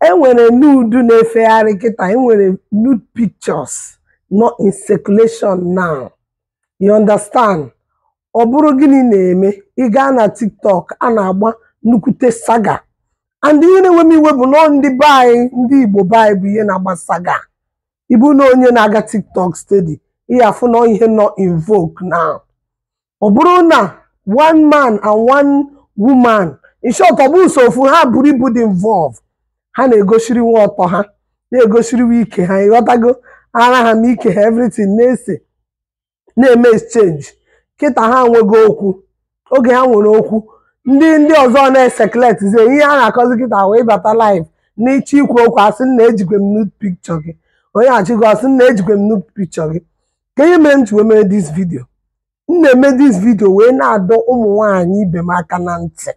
enwere nude na-efegharị kịta enwere nude pictures nọ in circulation now you understand ọ bụrụ gịnị na-eme ị gaa na tiktok a na-agba nnukwute saga and ihe na-enwe m iwe bụ nọ ndị be anyị ndị igbo be anyị bụ ihe na-agba saga ịbụ na onye na-aga tiktok steady ihe afụ na ihe nọ in vogue now ọ bụrụ na one man and one woman in short ọ bụ so ofu ha buru ibu dị involve ha na-egosiriwe ọtọ ha na-egosiriwe ike ha ịghọtago ara ha na ike ha everything na-ese na-eme exchange kịta ha nwego okwu oge ha nwere okwu ndị ndị ọzọ na-esekletizie ihe a na-akọzi kịta wee bata live n'ịchọ ikwu okwu asị na ejikwe m nude picture gị onye achịgo asị na ejikwe m nude picture gị ka ihe mere m ji wee mere this video m na-eme this video wee na-adọ ụmụ nwaanyị ibe m aka na ntị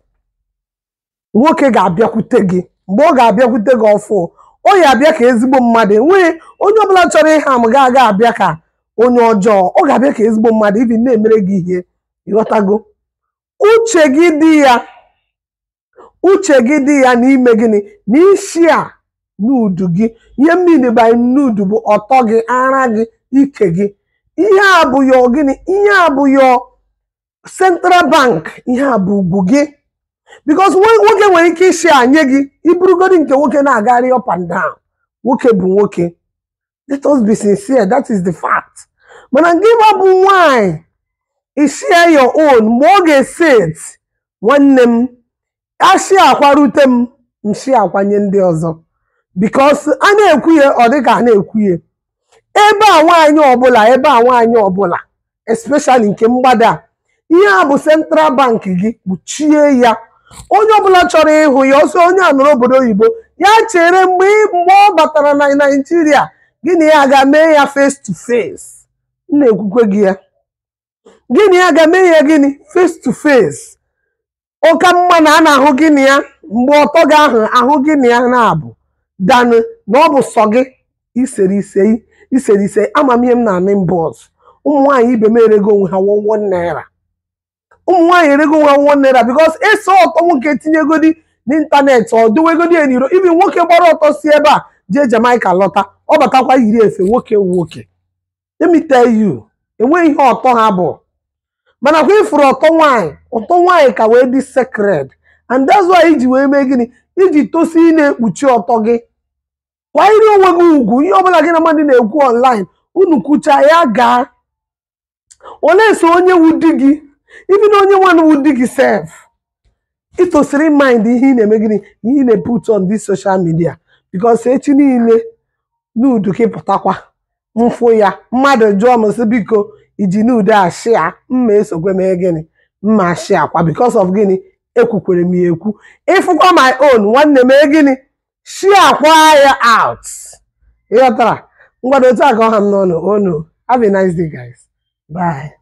nwoke ga-abịakwute gị mgbe ọ ga-abịakwute gị ọfụ ọ ya abịa ka ezigbo mmadụ enweghị onye ọbụla chọrọ ịha m ga-aga abịa ka onye ọjọọ ọ ga-abịa ka ezigbo mmadụ ibi na-emere gị ihe ịghọtago uche gị dị ya uche gị dị ya n'ime gịnị na isi a nudu gị ihe mmiri by nudu bụ ọtọ gị ara gị ike gị ihe a bụ yo gịnị ihe a bụ yo central bank ihe a bụ ugwu gị because nwoke nwere ike isi anye gị iburugodi nke nwoke na-agagharị up and down nwoke bụ nwoke let us be sincere that is the fact mana gị ma bụ nwanyị ishare your own mgbe ọ ga-eset nwanne m ashi akwarute m nshi akwanye ndị ọzọ because a na-ekwu ya ọ dịka a na-ekwu ya ebe a nwaanyị ọbụla ebe a nwaanyị ọbụla especially nke mgbada ihe a bụ central bank gị kpuchie ya onye ọbụla chọrọ ịhụ ya ọsọ onye a nọrọ obodo oyibo ya chere mgbe mgbe ọ batara na naijiria gịnị ya ga-mee ya face to face m na-ekwukwe gị ya gịnị ya ga-eme ya gịnị face to face ụka mma na a na-ahụ gịnị ya mgbe ọtọ gị ahụ ahụ gịnị ya na-abụ danụ na ọ bụ sọ gị isere ise isere ise amamihe m na-anị mbọs ụmụ nwaanyị ibe m erego onwe ha wọwọ naira ụmụ nwaanyị erego onwe ha wọwọ naira bikos eso ọtọ nwoke tinyegodi n'ịntanetị ọ dowegodi ya n'iro ibi nwoke gbara ọtọ si ebe a jee Jamaica lọta ọ batakwa yiri efe nwoke nwoke let me tell you enweghị ihe ọtọ ha bụ mana kwa ifuru ọtọ nwaanyị ọtọ nwaanyị ka wee dị secret and that's why iji wee mee gịnị iji tosi ị na-ekpuchi ọtọ gị kwanyere onwe gị ugwu ihe ọbụla gị na mmadụ na-ekwu online unu kwucha ya gaa olee so onye wu di gị ibi na onye nwanne wu di gị sef ịtosiri mind ihe ị na-eme gịnị ihe ị na-put on this social media because echi niile nudu gị pụtakwa mfụ ya mmadụ jụọ m sị biko iji nude a shia mma esokwe mee gịnị mma shia kwa because of gịnị ekwukwere m ya ekwu ịfụkwa my own nwanne mee gịnị shia kwa ya out ịghọtara ngwado otu a ka ọha m n'ọnụ onu have a nice day guys bye